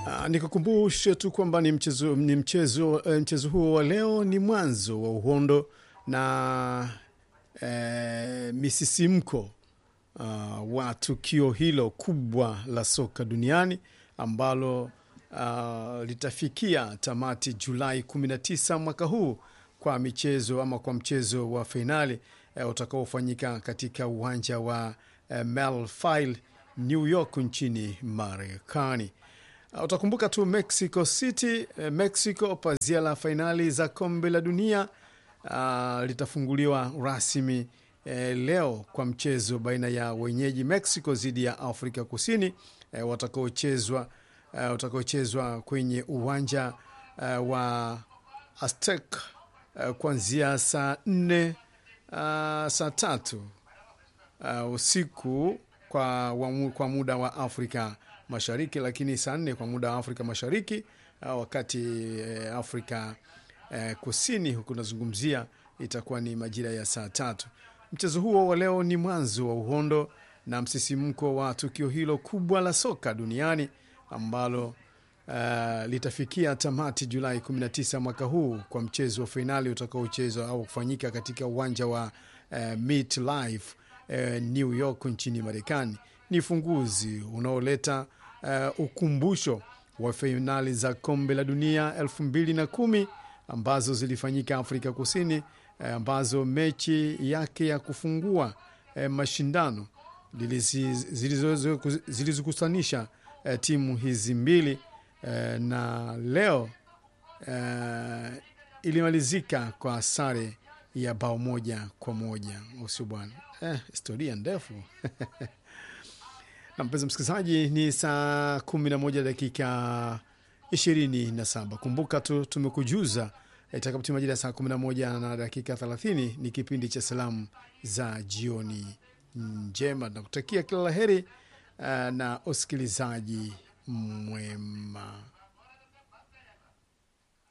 Uh, nikukumbushe tu kwamba ni mchezo, ni mchezo, eh, mchezo huo wa leo ni mwanzo wa uhondo na eh, misisimko uh, wa tukio hilo kubwa la soka duniani ambalo uh, litafikia tamati Julai 19 mwaka huu kwa michezo ama kwa mchezo wa fainali uh, utakaofanyika katika uwanja wa uh, Melville New York nchini Marekani. Uh, utakumbuka tu Mexico City, uh, Mexico, pazia la fainali za kombe la dunia uh, litafunguliwa rasmi eh, leo kwa mchezo baina ya wenyeji Mexico dhidi ya Afrika Kusini eh, watakaochezwa eh, utakaochezwa kwenye uwanja eh, wa Aztec eh, kuanzia saa nne uh, saa tatu uh, usiku kwa, wa, kwa muda wa Afrika Mashariki, lakini saa nne kwa muda wa Afrika Mashariki uh, wakati eh, Afrika eh, Kusini huku nazungumzia itakuwa ni majira ya saa tatu. Mchezo huo wa leo ni mwanzo wa uhondo na msisimko wa tukio hilo kubwa la soka duniani ambalo uh, litafikia tamati Julai 19 mwaka huu kwa mchezo wa fainali utakaochezwa au kufanyika katika uwanja wa uh, MetLife uh, New York nchini Marekani. Ni funguzi unaoleta uh, ukumbusho wa fainali za kombe la dunia elfu mbili na kumi ambazo zilifanyika Afrika Kusini eh, ambazo mechi yake ya kufungua eh, mashindano zilizokutanisha eh, timu hizi mbili eh, na leo eh, ilimalizika kwa sare ya bao moja kwa moja usio bwana eh, historia ndefu na mpenzi msikilizaji, ni saa kumi na moja dakika ishirini na saba. Kumbuka tu tumekujuza itakapotimia majira ya saa kumi na moja na dakika thelathini ni kipindi cha salamu za jioni njema. Nakutakia kila la heri uh, na usikilizaji mwema.